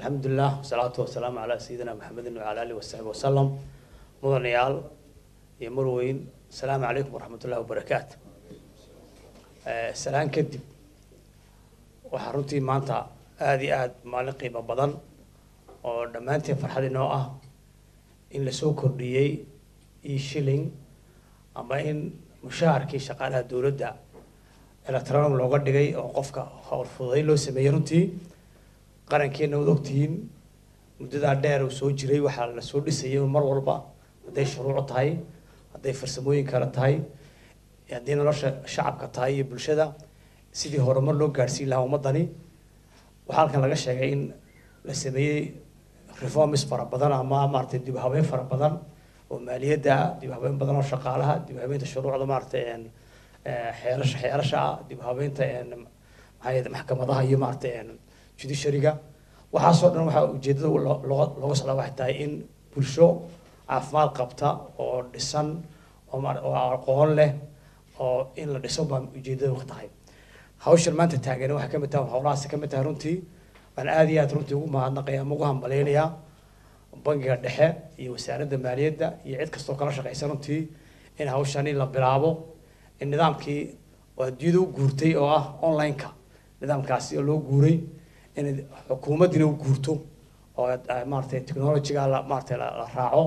alxamdulilah wasalaatu wasalaamu calaa sayidina maxamedin wacala alihi wasaxbi wasalam mudanayaal iyo marweyn asalaamu calaykum waraxmat ullahi wabarakaatu salaan kadib waxaa runtii maanta aada iyo aada maalin qiimo badan oo dhammaanteen farxad inoo ah in lasoo kordhiyey io shilling ama in mushaharkii shaqaalaha dowladda electronic looga dhigay oo qofka howl fududay loo sameeyey runtii qarankeena waad ogtihiin muddadaa dheer uu soo jiray waxaa lasoo dhisayay mar walba hadday shuruuc tahay hadday farsamooyin kale tahay haddii nolosha shacabka tahay iyo bulshada sidii horumar loo gaadhsiin lahaa ummadani waxaa halkan laga sheegay in la sameeyey reforms fara badan ama maaragtay dib u habeyn fara badan oo maaliyadda ah dib u habeyn badan oo shaqaalaha dib u habeynta shuruucda maaragtay xeerasha xeerasha ah dib u habeynta maxaa maxkamadaha iyo maaragtay judiciaryga waxaasoo dhan waxaa ujeedada looga looga socdaa waxay tahay in bulsho caafimaad qabta oo dhisan oo oo aqoon leh oo in la dhiso baa ujeedada ka tahay hawshan maanta taagan waxay kamid tahay howlahaasi kamid tahay runtii waan aada iyo aad runtii ugu mahadnaqaya ama ugu hambaleynayaa bangiga dhexe iyo wasaaradda maaliyadda iyo cid kastoo kala shaqeysa runtii in hawshani la bilaabo in nidaamkii oo adduunyada u guurtay oo ah online-ka nidaamkaasi oo loo guuray in xukuumaddina u guurto oo maaratay technologyga la maaratay la raaco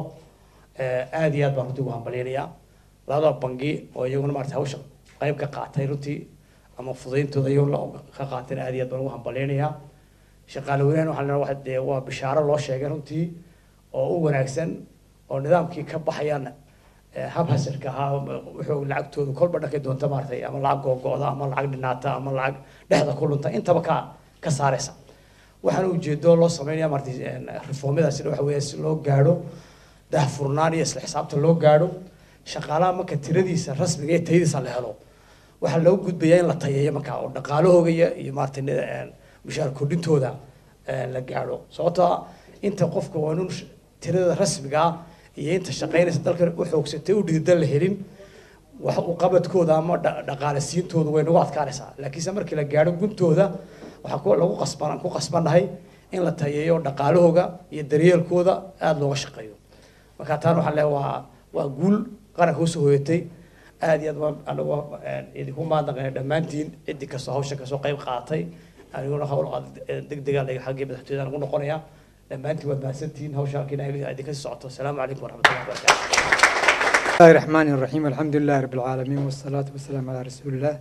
aada iyo aad baan runtii ugu hambaleynayaa labada bangi oo iyaguna maarata hawsha qayb ka qaatay runtii ama fudayntooda iyagoo ka qaateen aada iyo aad baan ugu hambaleynayaa shaqaale weynahan waxaa leedahay waxa dee waa bishaaro loo sheegay runtii oo u wanaagsan oo nidaamkii ka baxayaan habhasirka ahaa wuxuu lacagtooda kolba dhankay doonta maaratay ama lacag googo-da ama lacag dhinaata ama lacag dhexda ku lunta intaba ka ka saaraysa waxaana ujeedo loo sameynaya maaratay reformyadaasina waxa weeya si loo gaadho daahfurnaan iyo isla xisaabta loo gaadho shaqaalaha marka tiradiisa rasmiga iyo tayadiisa la helo waxaa loo gudbayaa in la tayeeyo markaa oo dhaqaalahooga iyo iyo maaratay mushaar kordhintooda la gaadho sababtoo inta qofka waa inun tirada rasmiga ah iyo inta shaqaynaysa dalka u xoogsatay u dhidida la helin wax u qabadkooda ama dhaqaale siintooda way nagu adkaanaysaa laakiinse markii la gaadho guntooda waxaa ku lagu qasban ku qasbannahay in la tayeeyo dhaqaalahooga iyo daryeelkooda aada looga shaqeeyo marka taan waxaa le waa waa guul qaranka usoo hoyatay aada iyo aad baan anagu idinku mahadnaqaya dhammaantiin ciddi kastoo hawshan kasoo qayb qaadatay aniguna hawl deg dega xaggii madaxtooyada ugu noqonaya dhammaantiin waad mahadsantihiin hawsha halkiina idinka sii socoto asalaamu calaykum waraxmatullahi wabarakatu بسم الله الرحمن الرحيم الحمد لله رب العالمين والصلاة والسلام على رسول الله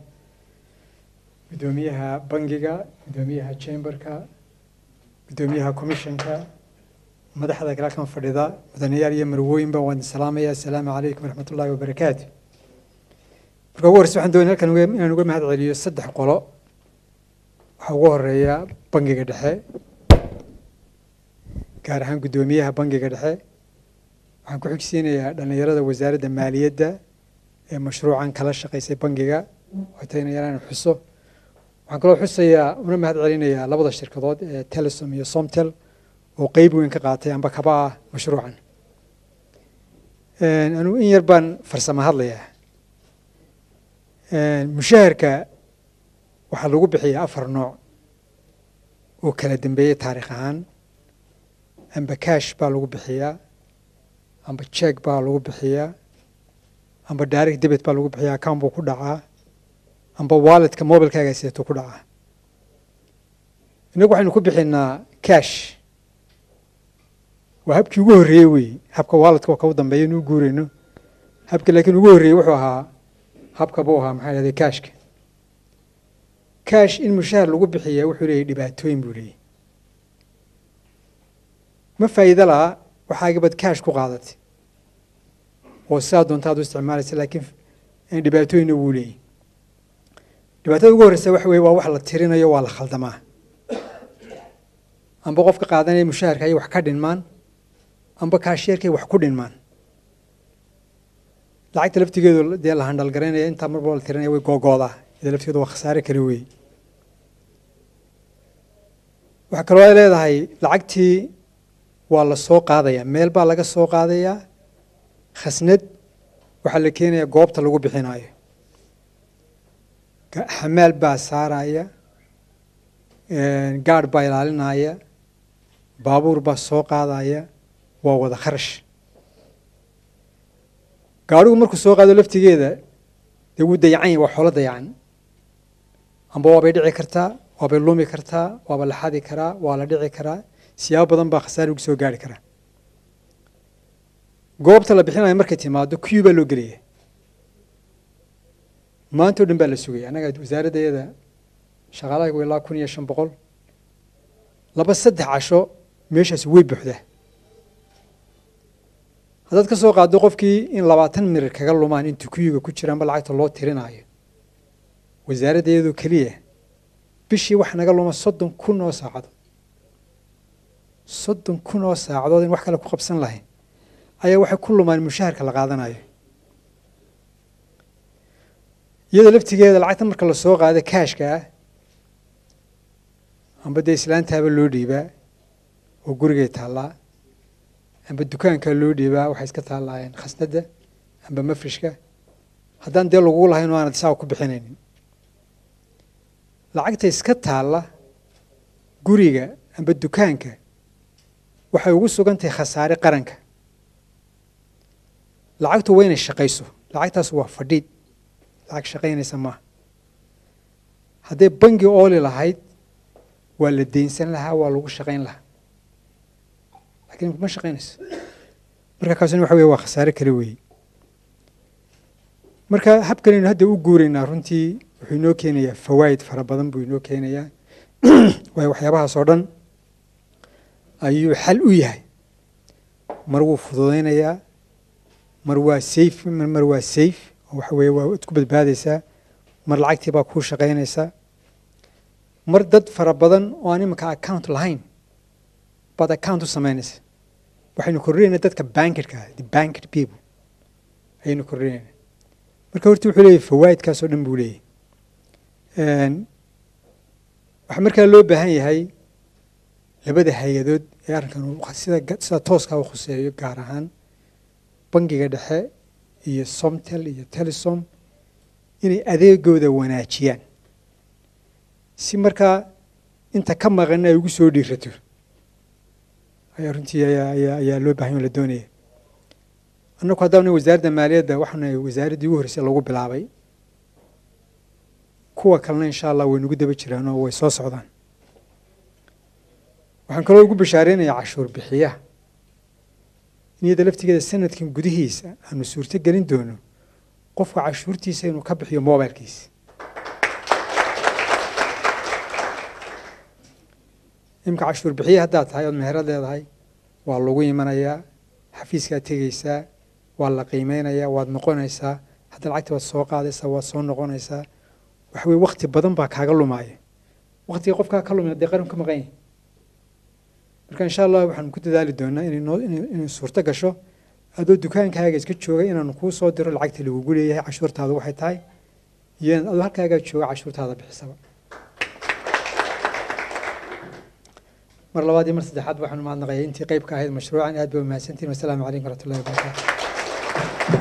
قدوميها بنجيغا قدوميها تشامبركا قدوميها كوميشنكا مدحدا كلا كان فريدا مدنيال يمروين بوان السلام يا السلام عليكم ورحمة الله وبركاته marka ugu horeysa waxaan doonaya halkan inaan uga mahad celiyo saddex qolo waxaa ugu horeeya bangiga dhexe gaar ahaan guddoomiyaha bangiga dhexe waxaan ku xigsiinayaa dhallinyarada wasaaradda maaliyadda ee mashruucan kala shaqaysay bangiga watayna yaraan xuso waxaan kaloo xusayaa una mahad celinayaa labada shirkadood ee telesom iyo somtel oo qeyb weyn ka qaatay amba kaba ah mashruucan anigu in yar baan farsamo hadlayaa mushaharka waxaa lagu bixiyaa afar nooc oo kala dambeeyey taarikh ahaan amba cash baa lagu bixiyaa amba check baa lagu bixiyaa amba direct debit baa lagu bixiyaa account buu ku dhacaa amba walletka mobilkaaga seeto ku dhacaa innagu waxaynu ku bixinaa cash waa habkii ugu horreeyey wey habka walletka oo kau dambeeya inuu guurayno habka laakiin ugu horreeyey wuxuu ahaa habka buu ahaa maxaa yahday cashka cash in mushahar lagu bixiyaa wuxuu leeyahy dhibaatooyin buu leeyahy ma faa'iido laha waxaagabad cash ku qaadatay oo sidaa doonta ad u isticmaalaysa laakiin dhibaatooyinna wuu leeyahy dhibaatada ugu horreysa waxa weye waa wax la tirinayo waa la khaldamaa amba qofka qaadanaya mushaharka ayay wax ka dhinmaan amba kaasheerkay wax ku dhinmaan lacagta laftigeedu dee la handhalgaraynaya intaa marba la tirinaya way googoodaa ida laftigeedu waa khasaare kale wey waxaa kaloo ay leedahay lacagtii waa la soo qaadaya meel baa laga soo qaadayaa khasnad waxaa la keenayaa goobta lagu bixinaayo xamaal baa saaraya gaadh baa ilaalinaya baabuur baa soo qaadaya waa wada kharash gaadhigu markuu soo qaado laftigeeda dee wuu dayacan yahy waa xoolo dayacan amba waabay dhici kartaa waabay lumi kartaa waaba la xadi karaa waa la dhici karaa siyaabo badan baa khasaare ugu soo gaari karaa goobta la bixinaya markay timaado q baa loo gelaya maanta o dhan baa la sugaya annaga wasaaradda iyada shaqaalaha ilaa kun iyo shan boqol laba saddex casho meeshaasi way buuxdaa haddaad ka soo qaaddo qofkii in labaatan mirir kaga lumaan intuu kuyuga ku jiraanba lacagta loo tirinaayo wasaaradda iyadoo keliya bishii waxa naga luma soddon kun oo saacadood soddon kun oo saacadood in wax kale ku qabsan lahayn ayaa waxay ku lumaan mushaharka la qaadanayo iyada laftigeeda lacagta marka lasoo qaado kaashka ah amba dee islaantaaba loo dhiibaa oo gurigay taallaa amba dukaankaa loo dhiibaa waxay iska taallaayeen khasnadda amba mafrishka haddaan dee lagugu lahayn oo aanad saa ku bixinaynin lacagta iska taalla guriga amba dukaanka waxay ugu sugan tahay khasaare qaranka lacagtu waa inay shaqayso lacagtaas waa fadhiid lacag shaqaynaysa maaha hadday bangi ooli lahayd waa la deynsan lahaa waa lagu shaqayn lahaa lakiin ma shaqaynayso marka kaasuna waxa weye waa khasaare kale weeye marka habkanaynu hadda u guuraynaa runtii wuxuu inoo keenayaa fawaa'id fara badan buu inoo keenayaa waayo waxyaabahaas oo dhan ayuu xal u yahay mar wuu fududaynayaa mar waa safe mar waa safe oo waxa weeye waa isku badbaadaysaa mar lacagtii baa kuu shaqaynaysaa mar dad fara badan oo aan iminka account lahayn baad account u samaynaysa waxaynu kordhinaynaa dadka bankidka ah the bankid people ayaynu kordhinaynaa marka horta wuxuu leeyahy fawaa'idkaas oo dhan buu leeyahy waxaa markaa loo baahan yahay labada hay-adood ee arrinkan sida sida tooskaa u khuseeyo gaar ahaan bangiga dhexe iyo somtel iyo telesom inay adeegooda wanaajiyaan si markaa inta ka maqan ay ugu soo dhiirato ayaa runtii ayaa ayaa ayaa loo bahan o la doonaya annagu haddaana wasaaradda maaliyadda waxaana wasaaraddii ugu horreysay lagu bilaabay kuwa kalena insha allah way nagu daba jiraan oo way soo socdaan waxaan kaloo ugu bashaareynayaa cashuur bixiyaha in iyada laftigeeda sanadkan gudihiisa aanu suurto gelin doono qofka cashuurtiisa inuu ka bixiyo mobilkiisa imika cashuur bixiya haddaad tahay ood meherad leedahay waa lagu imanayaa xafiiskaad tegeysaa waa la qiimeynayaa waad noqonaysaa hadda lacagti waad soo qaadaysaa waad soo noqonaysaa waxa weye wakti badan baa kaaga lumaaya waktiga qofkaa ka lumina dee qaran ka maqan yahay marka insha allah waxaanu ku dadaali doonaa inay inay suurto gasho adoo dukaankaaga iska jooga inaanu kuu soo diro lacagta lagugu leeyahay cashuurtaada waxay tahay iyo adoo halkaagaa jooga cashuurtaada bixisaba mar labaad iyo mar saddexaad waxaanu mahadnaqayaa intii qeyb ka ahayd mashruucan aad ba umahadsantiin wasalaamu calaykum waraxmatullahi wabarakaatu